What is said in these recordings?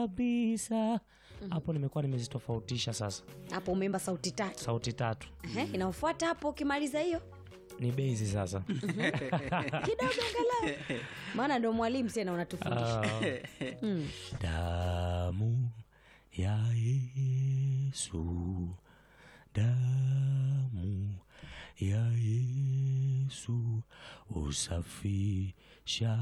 kabisa hapo nimekuwa nimezitofautisha sasa hapo umeimba sauti tatu sauti tatu Ehe, inaofuata hapo ukimaliza hiyo ni bezi sasa kidogo angalau maana ndo mwalimu tena unatufundisha Ah, mm. damu ya yesu damu ya yesu usafisha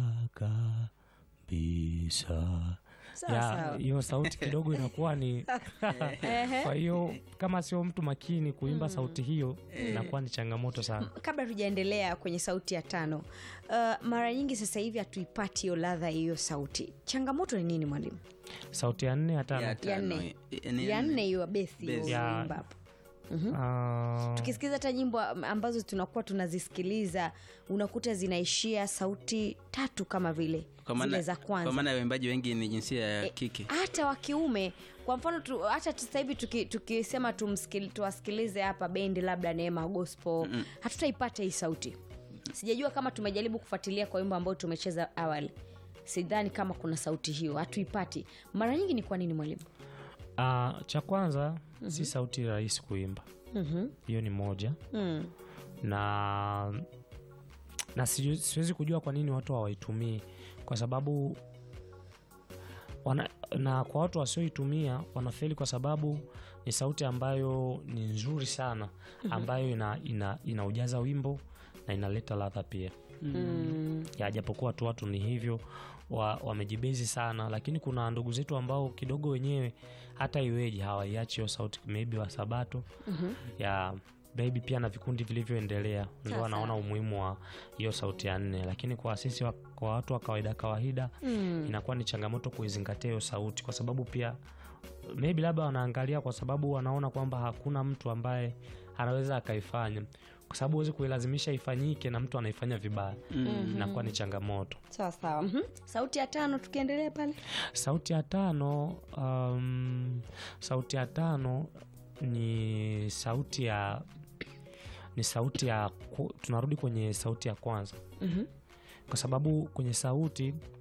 kabisa Sawa, Ya, sawa. hiyo sauti kidogo inakuwa ni Ehe. kwa hiyo kama sio mtu makini kuimba sauti hiyo inakuwa ni changamoto sana kabla tujaendelea kwenye sauti ya tano uh, mara nyingi sasa hivi hatuipati hiyo ladha ya hiyo sauti changamoto ni nini mwalimu sauti ya nne ya tano ya tano, nne ni- ya nne hiyo besi Besi. Ya- unaimba hapo Ah, tukisikiliza hata nyimbo ambazo tunakuwa tunazisikiliza unakuta zinaishia sauti tatu kama vile kwa zile maana za kwa kwanza maana waimbaji wengi ni jinsia ya E, kike hata wa kiume kwa mfano tu, hata tu- sasa hivi tuki- tukisema tumsikil- tuwasikilize hapa bendi labda neema gospel hatutaipata hii sauti sijajua kama tumejaribu kufuatilia kwa wimbo ambao tumecheza awali sidhani kama kuna sauti hiyo hatuipati mara nyingi ni kwa nini mwalimu ah, cha kwanza si sauti rahisi kuimba Mhm. hiyo ni moja Mm. na na siju- siwezi kujua kwa nini watu hawaitumii kwa sababu wana, na kwa watu wasioitumia wanafeli kwa sababu ni sauti ambayo ni nzuri sana ambayo ina, ina, inaujaza wimbo na inaleta ladha pia Mm. ya japokuwa tu watu ni hivyo wa- wamejibezi sana lakini kuna ndugu zetu ambao kidogo wenyewe hata iweje hawaiachi hiyo sauti maybe wa sabato ya maybe pia na vikundi vilivyoendelea ndio Sawa, wanaona sawa. umuhimu wa hiyo sauti ya nne lakini kwa sisi wa, kwa watu wa kawaida kawaida Mm. inakuwa ni changamoto kuizingatia hiyo sauti kwa sababu pia maybe labda wanaangalia kwa sababu wanaona kwamba hakuna mtu ambaye anaweza akaifanya kwa sababu huwezi kuilazimisha ifanyike na mtu anaifanya vibaya inakuwa ni changamoto sawa sawa Mhm. sauti ya tano tukiendelea pale sauti ya tano um, sauti ya tano ni sauti ya ni sauti ya ku- tunarudi kwenye sauti ya kwanza Mhm. kwa sababu kwenye sauti